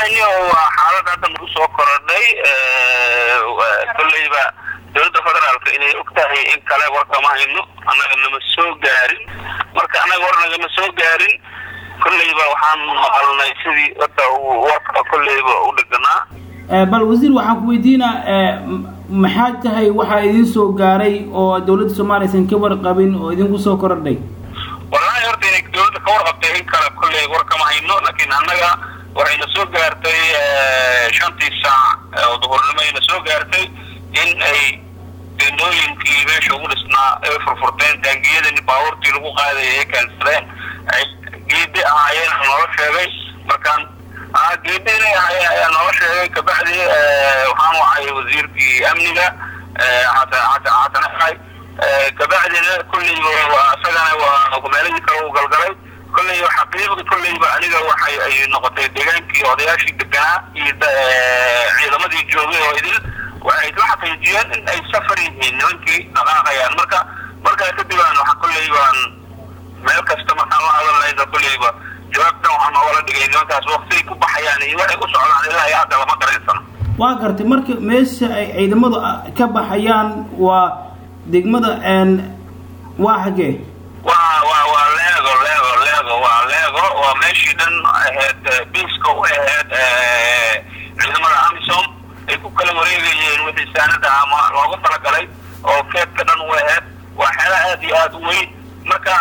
wallahi waa xaalad hadda nagu soo korodhay kolleyba dowladda federaalka inay og tahay in kale warkama hayno annaga nama soo gaarin marka annaga war nagama soo gaarin kolleyba waxaan maqalnay sidii hadda uu warka kolleyba u dheganaa bal wasiir waxaan ku weydiinaa maxaa tahay waxaa idin soo gaaray oo dowladda soomaaliya aysan ka warqabin oo idinku soo korodhay wallahi horta inay dowladda ka warqabtay in kale kolley war kama hayno laakiin annaga waxayna soo gaartay shantii saac oo duhurnimo ayna soo gaartay in ay dendooyinkii meesha ugu dhisnaa ay furfurteen taangiyadani baabuurtii lagu qaadaya ay keensadeen ay geedi ahaayeen noola sheegay markaan geedi inay ahaayeen ayaa noola sheegay kabacdi waxaan wacay wasiirkii amniga xasan xasan kabacdina kulleyba isagana waa meelihii kale u galgalay kolleyba xaqiiqda kolleyba aniga waxay ay noqotay deegaankii odayaashii deganaa iyo ciidamadii joogay oo idil waxay la xaqiijiyeen in ay safar yihiin nimankii dhaqaaqayaan marka markaa kadib aan waxa kolleyban meel kasta markaan la hadalnayna kolleyba jawaabtan waxaa noogala dhigay nimankaas waktigay ku baxayaan iyo waxay u socdaan ilaa iyo hadda lama garaysano waa gartay marka meesha ay ciidamadu ka baxayaan waa degmada waa xagee waa waa waa leego leego leego waa leego waa meeshii dhan ahayd biiska u ahayd ciidamada amisom ay ku kala wareegayeen wixii saanada ama loogu talagalay oo keedka dhan u ahayd waa xeelo aad iyo aada u weyn marka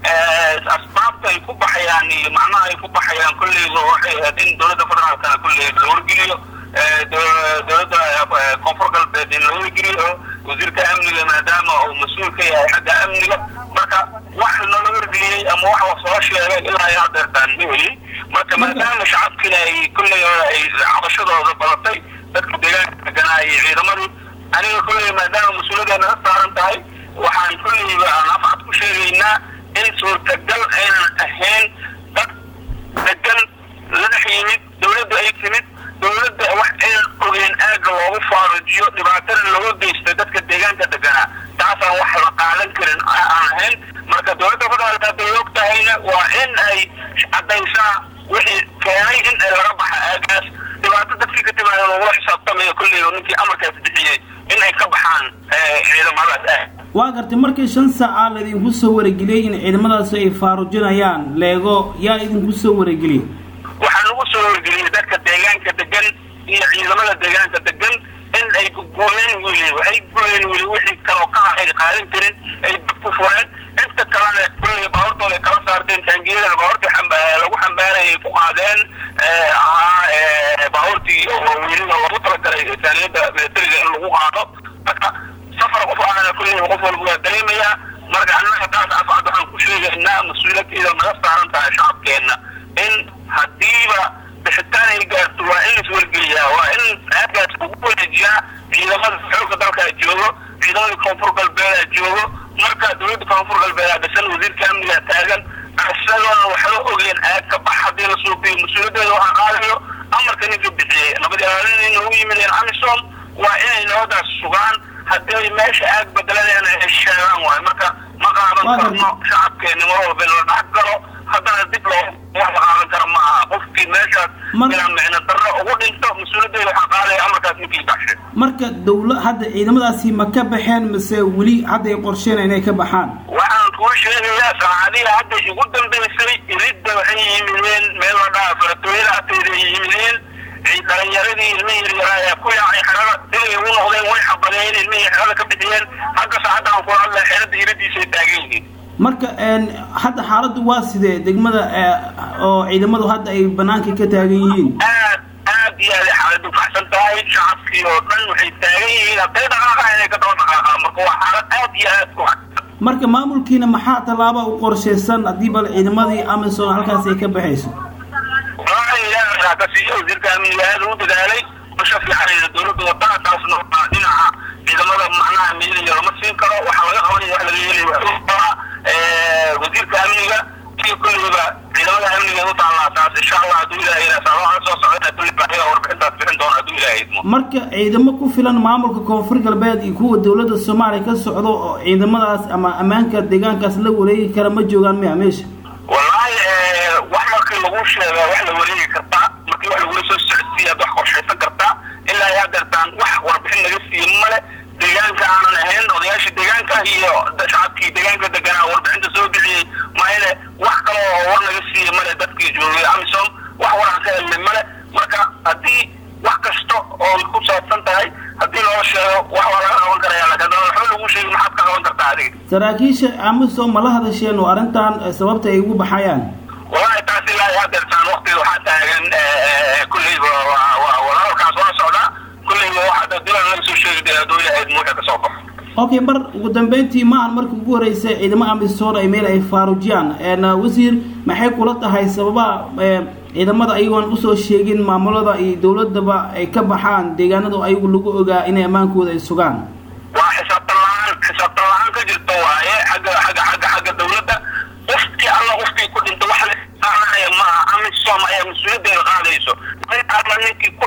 asbaabta ay ku baxayaan iyo macnaha ay ku baxayaan kolleyba waxay ahayd in dowladda federaalkana kolley la wargeliyo dowladda koonfur galbeed in la wargeliyo wasiirka amniga maadaama uu mas-uul ka yahay xagga amniga marka wax nala wargeliyey ama wax la soo sheegay ilaa iyo hadeertaan ma heli marka maadaama shacabkina ay kolley ay cabashadooda badatay dadka deegaanka deganaa iyo ciidamadii aniga kolley maadaama mas-uuliyadeena ka saaran tahay waxaan kolleyba aan afcad ku sheegaynaa in suurtagal aynan ahayn dad degan ladax yimid dowladda ay timid dowladda wax aynan ogeyn aaga loogu faarujiyo dhibaatana looga geystay dadka deegaanka deganaa taasaan wax la qaadan karin aan ahayn marka dowladda federaalka hadday og tahayna waa in ay caddaysaa wixii keenay in ay laga baxa aagaas dhibaato dadkii ka timaada loogula xisaabtamayo kolley ninkii amarkaas bixiyey in ay ka baxaan ciidamadaas ah waa gartay markii shan saaca laydinku soo warageliyey in ciidamadaasi ay faarujinayaan leego yaa idinku soo warageliyey waxaa nagu soo wargeliyey dadka deegaanka degan iyo ciidamada deegaanka degan in ay gooyeen wili waxay gooyeen wili wixii kaloo ka ay qaadan karin ay dad ku fureen inta kalena kulley baabuurtooda kala saarteen taangiyada baabuurtii lagu xambaarayay ku qaadeen ahaa baabuurtii oo weliba lagu talagalay taaniyada militariga in lagu qaado marka safar qof ahna kulley qof walba waa dareemayaa marka annaga taas afcad waxaan ku sheegaynaa mas-uuliyadkeeda naga saaran tahay shacabkeenna in haddiiba bixitaan ay gaarto waa in laiswargeliyaa waa in aagaas ugu wareejiyaa ciidamada xoogga dalkaa joogo ciidamada koonfur galbeedaa joogo marka dowladda koonfur galbeedaa dhisan wasiirka amnigaa taagan isagoona waxba ogeen aag ka bax haddii la suuqiyo mas-uuliyaddeeda waxaa qaadayo amarka ninka bixiyey nabad ilaalinayna u yimideen amisom waa inay nabadaas sugaan haddii meesha aag bedeladeen ay sheegaan waayo marka ma qaadan karno shacabkeena mar walba in la dhex galo haddana dib loo wax la qaadan karo ma aha qofkii meeshaas ilaa micno darro ugu dhinto mas-uuliyaddeeda waxaa qaadaya amarkaas ninkii baxshay marka dawla hadda ciidamadaasi ma ka baxeen mise weli hadda ay qorsheen inay ka baxaan waxaan kuu sheegayaa saacadihi hadda igu dambaysay iridda waxay yimideen meel la dhaha faratooyada agteeda ay yimideen dhalinyaradii ilmihii yaryaraa ee ku yaacay xerada siday ugu noqdeen way xabadeen ilmihii xerada ka bixiyeen hadda saacadda aan kula hadlay xerada iridiisay taagan yihiin marka hadda xaaladdu waa sidee degmada oo ciidamadu hadda ay banaanka ka taagan yihiin aad aad iyo aad ay xaaladdu kacsan tahay shacabkii oo dhan waxay taagan yihiin hadday dhaqaaqa inay ka daba dhaqaaqaan marka waa xaalad aad iyo aad ku kacsan marka maamulkiina maxaa tallaaba u qorshaysan haddii bal ciidamadii amison halkaas ay ka baxayso kasiiyo wasiirka amniga aad u dadaalay usha fiicanayda dowladda wadada taasna waa dhinaca ciidamada macnaha miiliya lama siin karo waxaa laga qabanaya wax laga yeelaya waxaa wasiirka amniga iyo kulleyba ciidamada amniga u taallaa taas insha allah hadduu ilaahay saabaha soo socda kulleyba ayaga warbixintaas bixin doona hadduu ilaahay idmo marka ciidamo ku filan maamulka koonfur galbeed iyo kuwa dowladda soomaaliya ka socdo oo ciidamadaas ama ammaanka deegaankaas la wareegi kara ma joogaan miya meesha wallaahi wax markii lagu sheega wax la wareegi kartaa markii wax lagula soo saraakiisha amisom ma la hadasheen oo arrintan sababta ay ugu baxayaan walahi taas ilaa hadeertaan waktiga waxaa taagan kulleyba walaalkaas waa socdaa kulleyba waxaa dilan laga soo sheegi dee hadduu yahayd muuxa kasoo baxo okay mar ugu dambeyntii maahan markii ugu horeysay ciidamo amisom ay meel ay faarujiyaan wasiir maxay kula tahay sababaha ciidamada ayagoon usoo sheegin maamulada iyo dowladaba ay ka baxaan deegaanadu ayagu lagu ogaa inay ammaankooda ay sugaan waa xisaabtan la-aan xisaabtan la-aan ka jirta waaye xagga xagga xagga xagga dawladda qofkii alla qofkii ku dhinta wax la xisaabinaya maaha amisom ayaa mas-uuliyaddeeda qaadayso alla ninkii